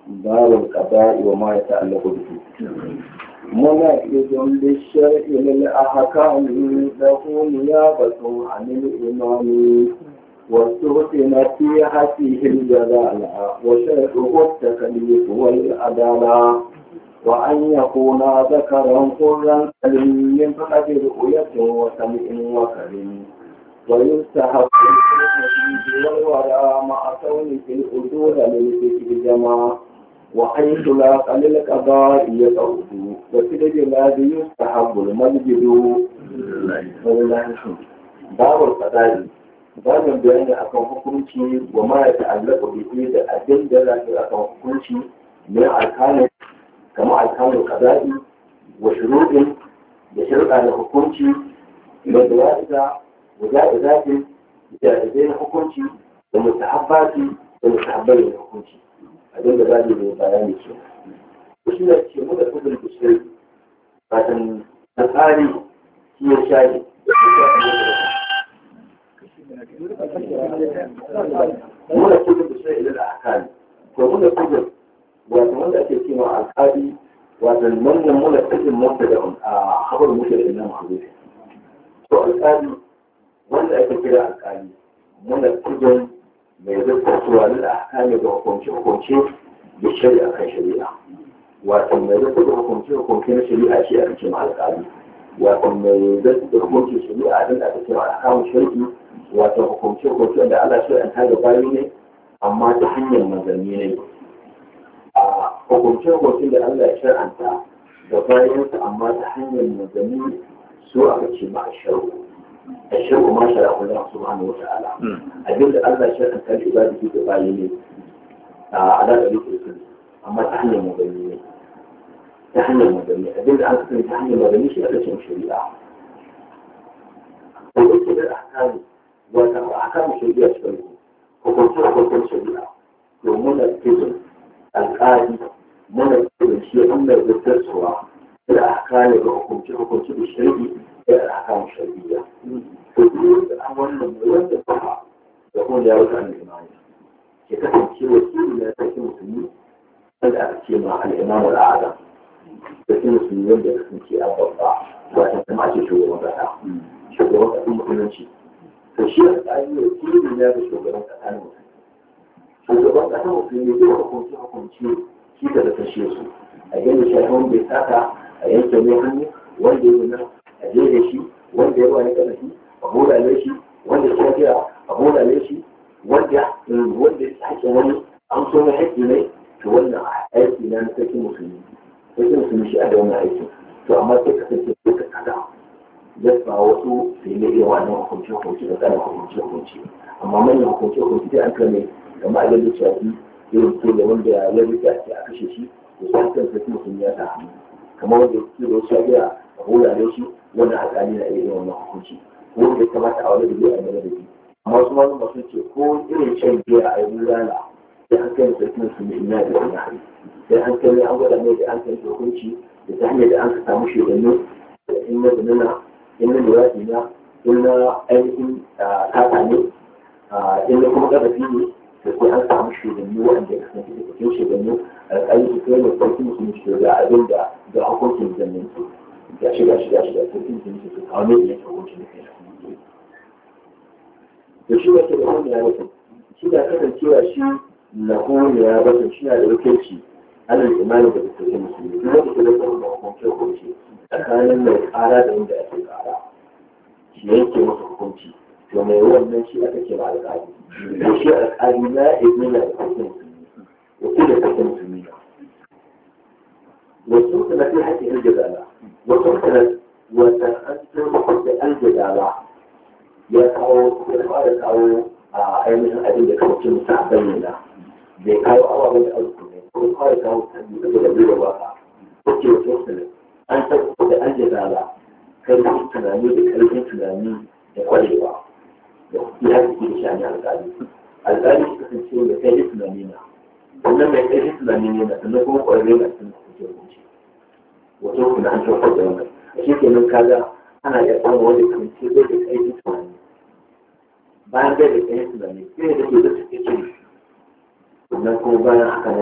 باب القضاء وما يتعلق به منعئذ للشرع للأحكام له نيابة عن الإمام واستغفن في حسيه الجلالة وشرعه التكليف والعدالة وأن يكون ذكرا حرا سليم من فقد رؤية وسمع وكريم ويستحق الحديد والورى مع كون في الأجور للفكر جمع وحيث لا للقضاء يقعد وفي البلاد يستحب المسجد ولله الحمد باب القضاء babin bayani akan hukunci wa ma ya ta'allaka bihi da abin da za ka akan hukunci ne alkalin kamar alkalin qada'i wa shuruɗin da shirka da hukunci da dawa'iza wa ja'izatin da zai hukunci da mutahabbati da mutahabbai da hukunci abin da za mu yi bayani ke shi ne ce mu da kudin bishir fatan na tsari shi ya shayi da muna kudin bishir idan a akali to muna kudin wato wanda ake cewa alkali wato wannan muna kudin mota da a habar muke da nan hazo to alkali wanda ake kira alkali muna kudin mai zartarsuwa da akali ga hukunce-hukunce da shari'a kan shari'a wato mai zartar da hukunce-hukunce na shari'a shi aka ce ma alkali wato mai zartar da hukunce shari'a din da aka ce ma alkamun shari'i wato hukunce-hukunce da Allah shi an tada bayi ne amma ta hanyar manzanni ne a hukunce-hukunce da Allah ya shar'anta da bayansa amma ta hanyar manzanni su aka ce ma a shari'a الشرع ما شرعه الله سبحانه وتعالى أجل الله شرعا كان عباده تبايني على طريق السنة أما تحني مبيني تحني مبيني أجل أن تكون تحني مبيني شيء أليس شريعة وقلت بالأحكام وأحكام الشريعة شريعة وقلت وقلت شريعة ومن الكذب القاضي من الكذب شيء أمر بالتسوى الأحكام وحكم حكم بالشريعة الأحكام الشرعية فدول أولا ولا تفهم يقول يا رب عن الإمام يكتب شيء وسيل لا تكون مسلمين بدأ في مع الإمام الأعظم لكن مسلمين بدأ يكون شيء أبطأ وأنت ما شيء شو وضعها شو وضع ثم كل شيء فالشيء الثاني وسيل لا تشوف وضع ثاني شو وضع ثاني مسلمين يجوا حكم شيء حكم شيء شيء كذا تشيء أجل شيء بيتاتا أيام كمية wanda ya nan a je da shi wanda ya ruwa ya kada shi a hulale shi wanda ya kira a hulale shi wanda wanda ya haƙe wani an so mai haƙi ne to wannan aiki na na sarki musulmi sarki musulmi shi a da wannan aiki to amma sai ka sace ko ka kada ya ba wasu sai ne iya wannan hukunci hukunci da kana hukunci hukunci amma manyan hukunci hukunci dai an kame kamar a yadda shafi irin ko da wanda ya rika ce a kashe shi to sai kan sarki musulmi ya sa hannu kamar wanda ya ke da wasu ya a hulare shi wanda alƙali na iya wannan hukunci ko wanda ya kamata a wani da zai aimana da shi amma wasu ma zuma sun ce ko irin shan biya a yi rana sai an kai sarkin su ne ina da wani hari sai an kai an gwada mai da an kai hukunci da ta hanyar da an ka samu shugabanni da in na zanana in na lura na in na ainihin kaka ne in na kuma ƙarfi ne da sai an samu shugabanni waɗanda ya kasance da cikin shugabanni alƙali su kai mai sarki musulmi su da abin da da hukuncin zannin su ya shiga shiga shiga sarki musulmi su kawo mai yanke hukuncin da kai da shi wata da wani ya bata shi da kasancewa shi na wani ya bata shi na da wakilci alal imani da sarki musulmi duk wanda ke da kuma hukunci hukunci tsakanin mai ƙara da wanda ake ƙara shi yanke masa hukunci to mai wannan shi aka ce ba alƙali da shi alƙali na ibina da sarki musulmi wakil da sarki musulmi wasu kana fi haƙƙin aljazala wasu kana wata an tsoron da aljazala ya kawo ya fara kawo a ainihin abin da kawai mutum sa bayyana bai kawo ababen da arziki ne ko fara kawo tabbi da da bai waka ko ke wasu kana an tabbata da aljazala kai da tunani da karfin tunani da kwarewa da ya haƙƙi da shani alƙali alƙali shi kasance da kai da tunani na wannan mai kai da tunani ne na sannan kuma ƙwararre na cikin hukunci wato kuna an kyautar da wannan a shi kenan kaga ana iya samun wanda kan ce zai da kai tunani bayan bai da kai tunani sai da ke da take ce sannan kuma bayan haka